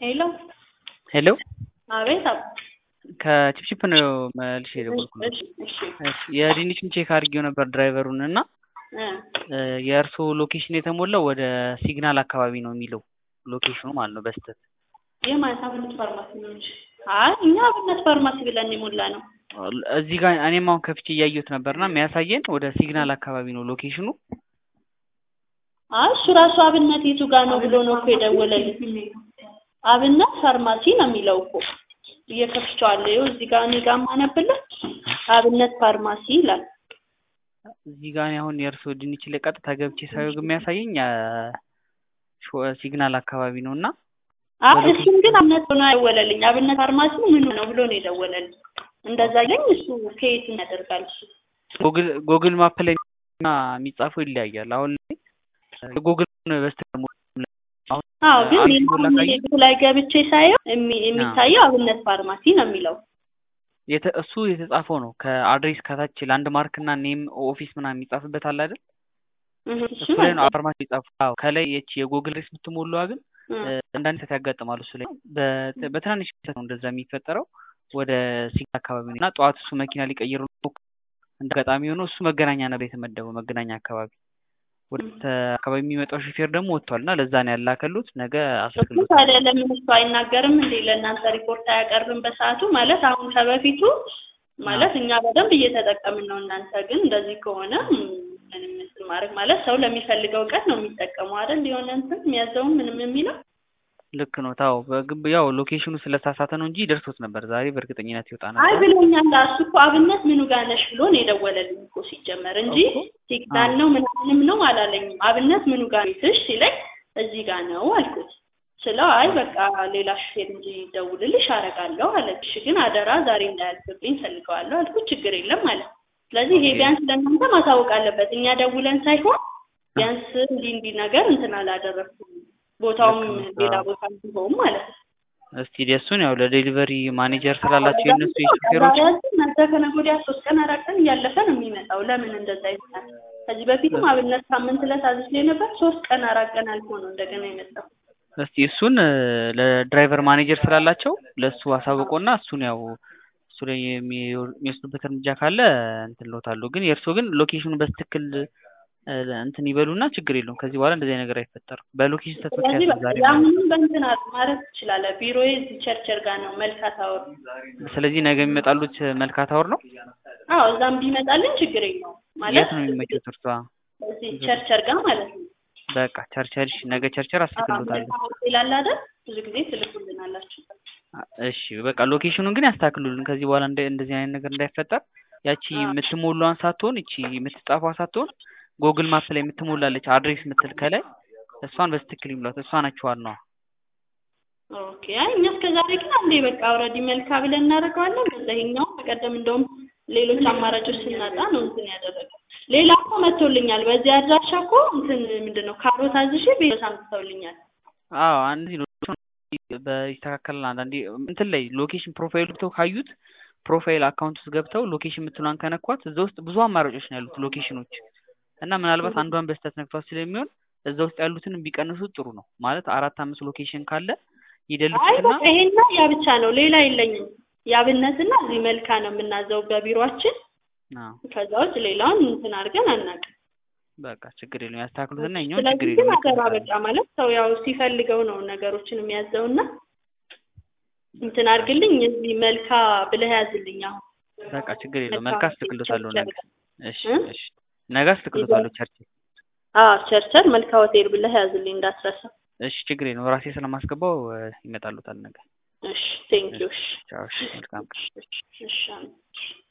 ሄሎ ሄሎ አቤት አብ ከቺፕቺፕ ነው መልሼ የደወልኩት። እሺ እሺ እሺ የድንቹን ቼክ አድርጌው ነበር ድራይቨሩን እና እ የእርስዎ ሎኬሽን የተሞላው ወደ ሲግናል አካባቢ ነው የሚለው ሎኬሽኑ ማለት ነው በስተት የማለት አብነት ፋርማሲ ነው እንጂ አይ እኛ አብነት ፋርማሲ ብለን የሞላ ነው። እዚህ ጋር እኔም አሁን ከፍቼ እያየሁት ነበርና የሚያሳየን ወደ ሲግናል አካባቢ ነው ሎኬሽኑ። አይ እሱ ራሱ አብነት የቱ ጋር ነው ብሎ ነው እኮ የደወለልኝ። አብነት ፋርማሲ ነው የሚለው እኮ እየከፍቼዋለሁ። ይኸው እዚህ ጋር እኔ ጋር ማነብልህ አብነት ፋርማሲ ይላል። እዚህ ጋር እኔ አሁን የእርስዎ ድንች ላይ ቀጥታ ገብቼ ሳየው ግን የሚያሳየኝ ሾ- ሲግናል አካባቢ ነው እና አይ እሱም ግን አብነት ሆኖ አይደወለልኝ። አብነት ፋርማሲ ምን ነው ብሎ ነው የደወለልኝ። እንደዛ ይለኝ እሱ ከየት ያደርጋል እሱ ጎግል ጎግል ማፕ ላይ እና የሚጻፈው ይለያያል። አሁን ላይ ጎግል በስተቀር አሁን አዎ ግን አንድ እኔ ሞላ አሁን ካየ- ቤቱ ላይ ገብቼ ሳየው የሚ- የሚታየው አብነት ፋርማሲ ነው የሚለው። የተ- እሱ የተጻፈው ነው ከአድሬስ ከታች ላንድ ማርክ እና ኔም ኦፊስ ምናምን የሚጻፍበት አለ አይደል? እህ እሱ እሱ ላይ ነው ነው ፋርማሲ የጻፈው። አዎ ከላይ የቺ የጎግል ሬስ የምትሞላዋ ግን እ አንዳንድ ሰት ያጋጥማሉ። እሱ ላይ በ- በትናንሽ ስህተት ነው እንደዛ የሚፈጠረው። ወደ ሲግናል አካባቢ ነው እና ጠዋት እሱ መኪና ሊቀይሩ እንደ አጋጣሚ ሆኖ እሱ መገናኛ ነበር የተመደበው መገናኛ አካባቢ ወደ ተ- አካባቢ የሚመጣው ሹፌር ደግሞ ወጥቷል እና ለዛ ነው ያላከሉት። ነገ እሱ አስልክሎት ታዲያ ለምን እሱ አይናገርም እንዴ? ለእናንተ ሪፖርት አያቀርብም በሰዓቱ? ማለት አሁን ከበፊቱ ማለት እኛ በደንብ እየተጠቀምን ነው። እናንተ ግን እንደዚህ ከሆነ ም፣ ምንም እንትን ማድረግ ማለት ሰው ለሚፈልገው ቀን ነው የሚጠቀመው አይደል? የሆነ እንትን የሚያዘውን ምንም የሚለው ልክ ነው። ታው በግብ ያው ሎኬሽኑ ስለተሳሳተ ነው እንጂ ደርሶት ነበር ዛሬ በእርግጠኝነት ይወጣ አይ ነበር። ብሎኛል። እሱ እኮ አብነት ምኑ ጋር ነሽ ብሎ ነው የደወለልኝ እኮ ሲጀመር እንጂ እኮ ሲግናል ነው ምናምንም ነው አላለኝም። አብነት ምኑ ጋር ቤትሽ ሲለኝ እዚህ ጋር ነው አልኩት። ስለው አይ በቃ ሌላ ሹፌር እንጂ ደውልልሽ አረጋለሁ አለ። እሺ ግን አደራ ዛሬ እንዳያልፍብኝ ፈልገዋለሁ አልኩት። ችግር የለም አለ። ስለዚህ ይሄ ኦኬ። ቢያንስ ለእናንተ ማሳወቅ አለበት። እኛ ደውለን ሳይሆን ቢያንስ እንዲህ እንዲህ ነገር እንትን አላደረግኩም ቦታውም ልክ ነው። ሌላ አዎ። ቦታ ቢሆን ማለት ነው። እስቲ እሱን ያው ለዴሊቨሪ ማኔጀር ስላላቸው የእነሱ የሹፌሮች ነገ ከነገ ወዲያ ሶስት ቀን አራት ቀን እያለፈ ነው የሚመጣው። ለምን እንደዛ ይሆናል? ከዚህ በፊትም አብነት ሳምንት ዕለት አዝዤ ነበር። ሶስት ቀን አራት ቀን አልፎ ነው እንደገና የመጣው። እስቲ እሱን እ፣ ለድራይቨር ማኔጀር ስላላቸው ለእሱ አሳውቆና እሱን ያው እሱ ላይ የሚ- የሚወስዱበት እርምጃ ካለ እንትን እልዎታለሁ። ግን የእርስዎ ግን ሎኬሽኑ በስትክክል እ፣ እንትን ይበሉና ችግር የለውም። ከዚህ በኋላ እንደዚህ አይነት ነገር አይፈጠርም። በሎኬሽን ስህተት ስለዚህ ምክንያት ነው በቃ ዛሬ ያሁንም በእንትን አድ- ማድረግ ትችላለህ። ቢሮዬ እዚህ ቸርቸር ጋር ነው መልካ ታወር። ስለዚህ ነገ የሚመጣሉት መልካ ታወር ነው። አዎ እዛም ቢመጣልን ችግር የለውም ማለት የት ነው የሚመቹት እርሷ? እዚህ ቸርቸር ጋር ማለት ነው። በቃ ቸርቸር እሺ፣ ነገ ቸርቸር አስልክሎታለሁ። መልካ ሆቴል አለ አይደል? ብዙ ጊዜ ትልኩልናላችሁ። እሺ በቃ ሎኬሽኑን ግን ያስተካክሉልን። ከዚህ በኋላ እንደ እንደዚህ አይነት ነገር እንዳይፈጠር ያቺ የምትሞላዋን ሳትሆን እቺ የምትጻፏ ሳትሆን ጎግል ማፕ ላይ የምትሞላለች አድሬስ የምትል ከላይ እሷን በስትክክል ይሙላት። እሷ ናቸው ዋናዋ። ኦኬ አይ እኛ እስከ ዛሬ ግን አንዴ በቃ ኦልሬዲ መልካ ብለን እናደርገዋለን። ከዛ ይሄኛው በቀደም እንደውም ሌሎች አማራጮች ስናጣ ነው እንትን ያደረገው። ሌላ እኮ መጥቶልኛል። በዚህ አድራሻ እኮ እንትን ምንድን ነው ካሮት አዝዤ ቤት አምጥተውልኛል። አዎ አንድ በይስተካከላል። አንዳንዴ እንትን ላይ ሎኬሽን ፕሮፋይል ገብተው ካዩት ፕሮፋይል አካውንት ውስጥ ገብተው ሎኬሽን የምትሏን ከነኳት እዛ ውስጥ ብዙ አማራጮች ነው ያሉት ሎኬሽኖች እና ምናልባት አንዷን በስህተት ነክቷት ስለሚሆን እዛ ውስጥ ያሉትን ቢቀንሱት ጥሩ ነው። ማለት አራት አምስት ሎኬሽን ካለ አይ ይደልቱትና በቃ ይሄና ያ ብቻ ነው፣ ሌላ የለኝም። የአብነትና እዚህ መልካ ነው የምናዘው በቢሮአችን። አዎ ከዛ ውጭ ሌላውን እንትን አድርገን አናውቅም። በቃ ችግር የለውም ያስተካክሉትና እኛውን ችግር ስለዚህ ግን የለውም አደራ ይቀበላሉ። በቃ ማለት ሰው ያው ሲፈልገው ነው ነገሮችን የሚያዘውና እንትን አድርግልኝ እዚህ መልካ ብለህ ያዝልኝ። አሁን በቃ ችግር የለውም መልካ መልካ አስተካክሎታለሁ ነገ። ቸርቸር እሺ እ? እሺ ነገ አስተካክሎታለሁ ቸርች። አዎ ቸርቸር መልካ ሆቴል ብለህ ያዝልኝ እንዳትረሳ። እሺ ችግር የለውም ራሴ ስለማስገባው እ፣ ይመጣሉታል ነገ። እሺ ቴንኪው። እሺ ቻው እሺ መልካም ቀን። እሺ እሺ